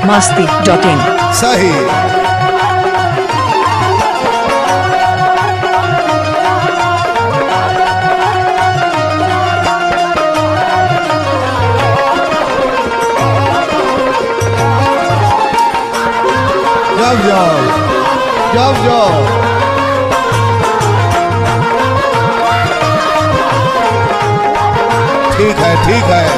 masti.in. सही जब जाओ जब जाओ ठीक है ठीक है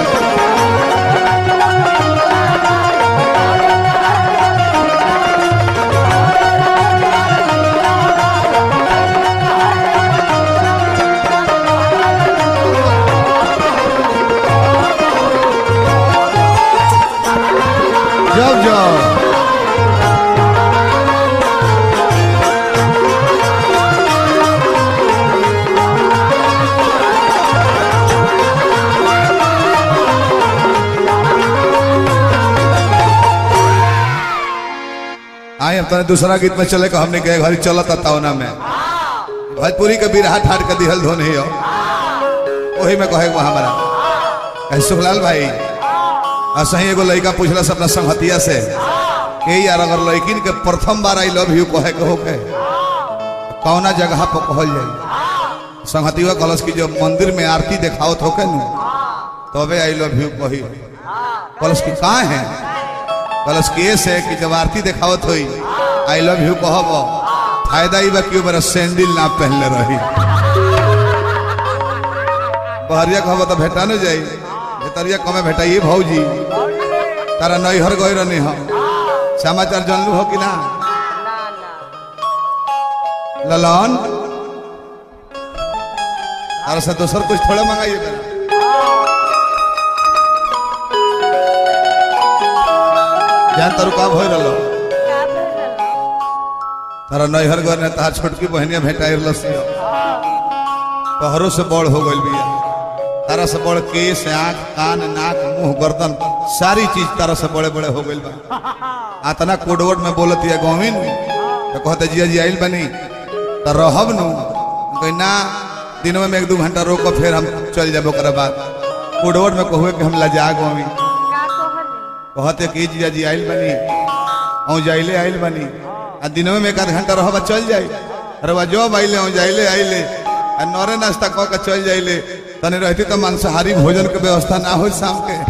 जब जाओ आए हम तने दूसरा गीत में चले का हमने कहे घरी चलत तावना में भोजपुरी के बिरहा ठाट के दिहल धोन ही हो वही में कहे को हमारा कहे सुखलाल भाई आ सही एगो लड़का पूछला से अपना संगतिया से कि यार अगर लड़किन के प्रथम बार आई लव यू कहे के होके कौना जगह पर कहल जाई संगतिया कहलस कि जब मंदिर में आरती देखावत होके नु तबे आई लव यू कही कहलस कि कहाँ है कहलस कि से कि जब आरती देखावत होई आई लव यू कहब फायदा ही बा कि मेरा सैंडल ना पहनले रही बहरिया कहब तो भेटा न जाई भेतरिया कमे भेटाइए भौजी तारा नैहर गए रहनी हम समाचार जानलू हो कि ना ललन तारा से दोसर कुछ थोड़ा मंगाइए बेटा जान तारू का भइल रहलो तारा नैहर गए ने तार छोटकी बहनिया भेटाई लसी तोहरो से बड़ हो गइल बिया तारा से बड़ केस आंख कान नाक मुंह गर्दन सारी चीज तारा से बड़े बड़े हो गइल बा आतना कोडवर्ड में बोलत है गोविंद तो कहते जिया जी आइल बनी तो रहब नु कहीं ना दिनों में एक दो घंटा रोक के फिर हम चल जाबो ओकरा बाद कोडवर्ड में कहुए कि हम लजा गोविंद कहते कि जिया जी आइल बनी औ जाइले आइल बनी आ दिनों में एक आध घंटा रहबा चल जाई अरे बा जब आइले औ जाइले आइले आ नरे नाश्ता कह के चल जाइले तने रहती तो मांसाहारी भोजन के व्यवस्था ना हो शाम के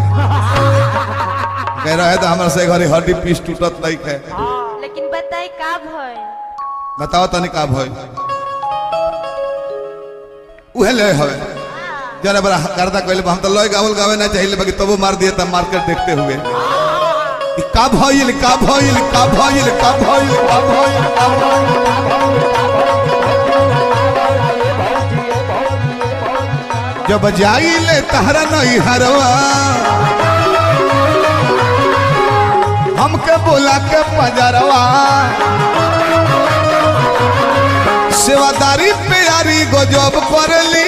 कह रहे तो हमारे से घरे हड्डी पीस टूटत लाइक है लेकिन बताई का भय बताओ तनी का भइल उहे ले हवे जरा बड़ा करदा कहले हम तो लय गावल गावे ना चाहिए बाकी तबो मार दिए तब मार्केट देखते हुए कि का भइल का भइल का भइल का भइल का भइल का भइल जब जाइले तहरा नहीं हरवा हमके बोला के पजरवा सेवादारी प्यारी गजब करली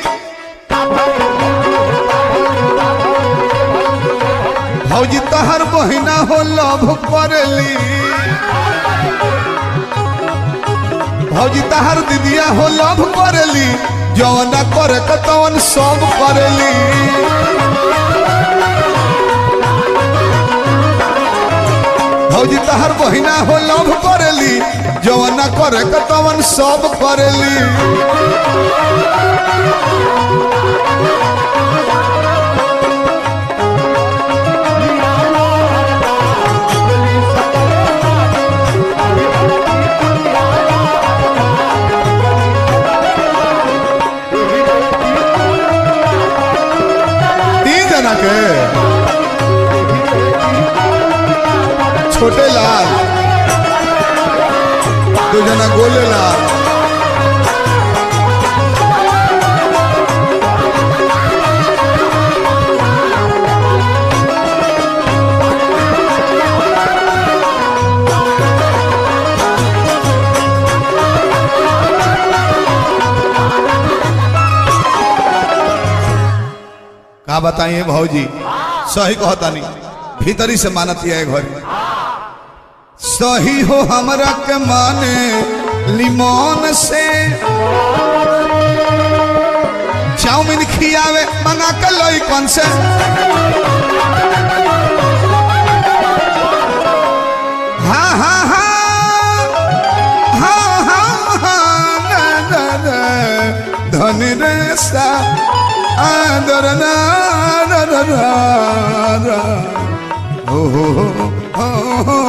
भौजी तहर बहिना हो लभ करली भौजी तहर दीदिया हो लभ करली जवन करे के तवन सब करली भौजी तहर बहिना हो लभ करली जवन करे के तवन सब करली तीन जना के छोटे लाल दो जना गोले लाल का बताइए भौजी सही कहता नहीं भीतरी से मानत है घर सही हो हमरा के माने लिमोन से चाउमीन खियावे मंगा के लोई कौन से हाँ हाँ हाँ हाँ हाँ हाँ ना ना ना धनी रे सा आदर ना ना ना ना ना हो हो हो हो हो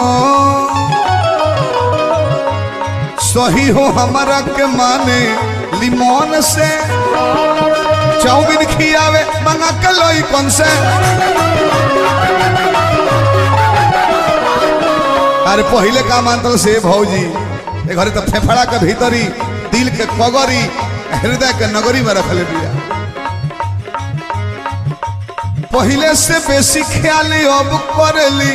सही हो हमारा के माने लिमोन से चाउमीन खियावे मंगा के लोई कौन से अरे पहले का मानतल से भौजी ए घरे तो फेफड़ा के भीतरी दिल के कगरी हृदय के नगरी में रखले बिया पहले से बेसी ख्याल अब करेली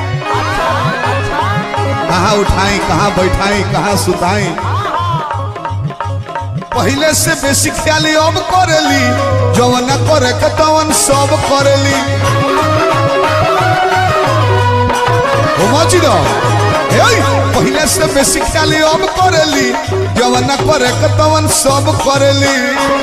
कहाँ उठाई कहाँ बैठाई कहाँ सुताई पहले से बेसी ख्याल अब करेली जवन करे के तवन सब करेली ओ मची दो हे पहले से बेसी ख्याल अब करेली जवन करे के तवन सब करेली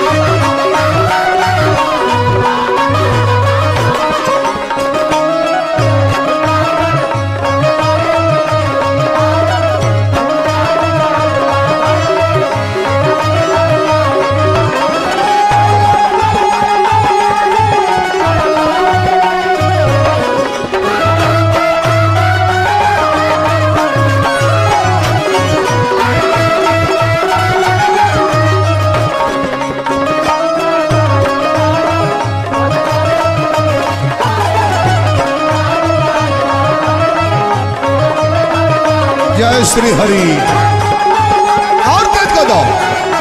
जय श्री हरि और तेज कर दो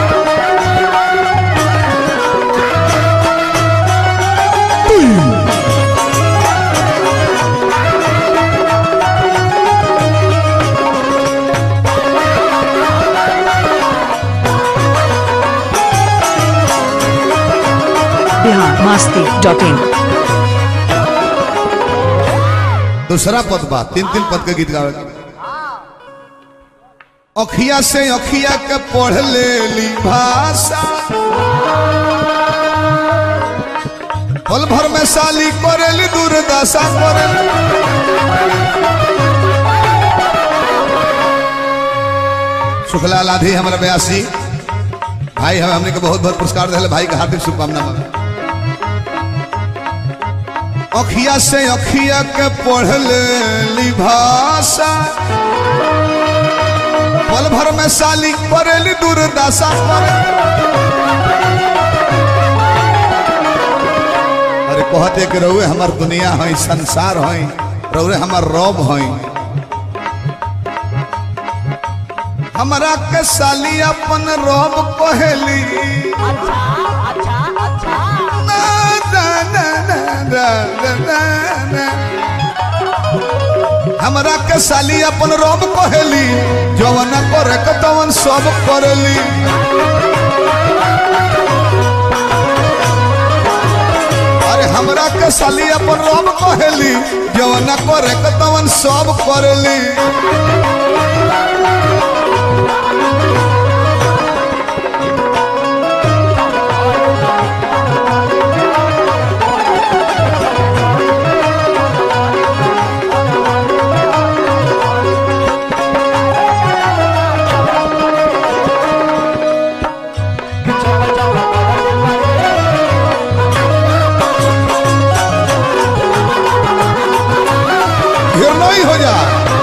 बिहार मास्ती डॉट इन दूसरा पद बा तीन तीन पद के गीत गावे अखिया से अखिया के पढ़ ले ली भाषा पल भर में साली करेली दुर्दशा करेली सुखलाल आधी हमारा बयासी भाई हमें हमने के बहुत बहुत पुरस्कार दिले भाई के हार्दिक शुभकामना मांगे अखिया से अखिया के पढ़ ले ली भाषा पल भर में साली करेली दुर्दशा करे अरे कहते कि रहुए हमार दुनिया है संसार है रहुए हमार रब है हमारा के साली अपन रब कहेली ना, ना, ना, ना, ना, ना, ना, ना। हमरा के साली अपन रब कहेली जवन करे के तवन सब करेली अरे हमरा के साली अपन रब कहेली जवन करे के तवन सब करेली हिरनोई हो जा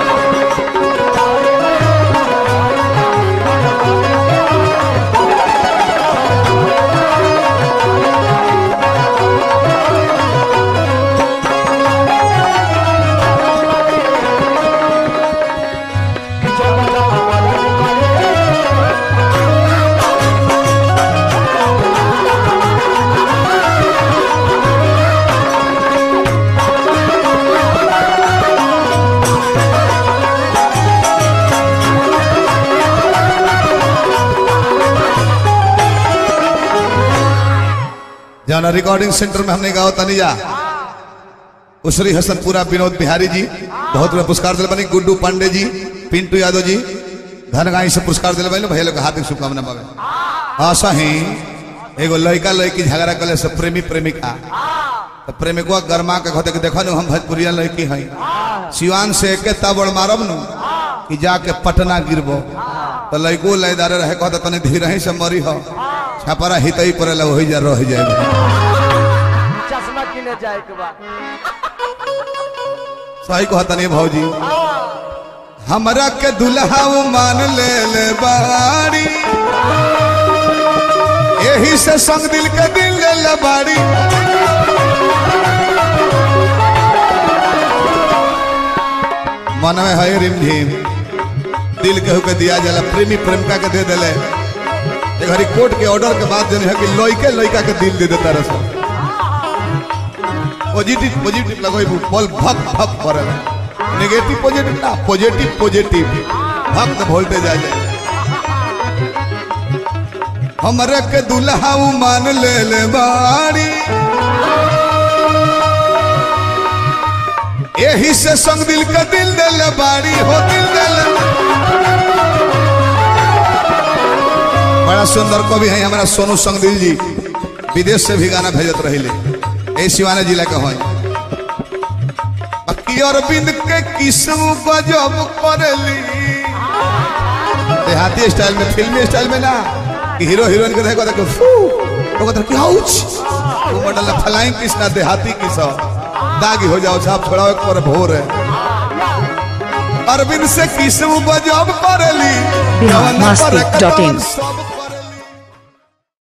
जाना रिकॉर्डिंग सेंटर में हमने गाओ तनिया उसरी हसनपुरा विनोद बिहारी जी बहुत बड़ा पुरस्कार दिल बनी गुड्डू पांडे जी पिंटू यादव जी धनगाई से पुरस्कार दिल बनी भैया लोग हार्दिक शुभकामना पावे हाँ सही एगो लड़का लड़की झगड़ा कले से प्रेमी प्रेमिका तो प्रेमिकवा गरमा के कहते कि देखो नु हम भोजपुरिया लड़की हई सिवान से एके ताबड़ मारब नु कि जाके पटना गिरबो तो लइको लयदारे रहे कहता तनी धीरे ही से मरी हो छपरा हितई पड़ेला वही जा रह जाए चश्मा किने जाए के बाद सही कहता नहीं भौजी हमरा के दुल्हा वो मान ले ले बाड़ी यही से संग दिल के दिल ले ले बाड़ी मन में है रिमझिम दिल केहू के दिया जाला प्रेमी प्रेमिका के दे देले एक हरी कोर्ट के ऑर्डर के बाद जन है कि लइके लइका के दिल दे देता रहा पॉजिटिव पॉजिटिव लगोई बॉल भक भक करे नेगेटिव पॉजिटिव ना पॉजिटिव पॉजिटिव भक्त वोल्टेज आ जाए हमरे के दुल्हा उ मान ले ले बाड़ी यही से संग दिल के दिल दे ले बाड़ी हो दिल दे ले बड़ा सुंदर कवि है हमारा सोनू संग दिल जी विदेश से भी गाना भेजत रहिले ए सिवाना जिला के हैं बाकी अरविंद के किस्म गजब करली देहाती स्टाइल में फिल्मी स्टाइल में ना कि हीरो हीरोइन के देखो देखो फू तो कहते कि आउच वो मॉडल फ्लाइंग कृष्णा देहाती की सब दागी हो जाओ छाप छोड़ाओ एक पर भोर है अरविंद से किस्म गजब करली बिहार जवाना पर मस्ती डॉट इन। सब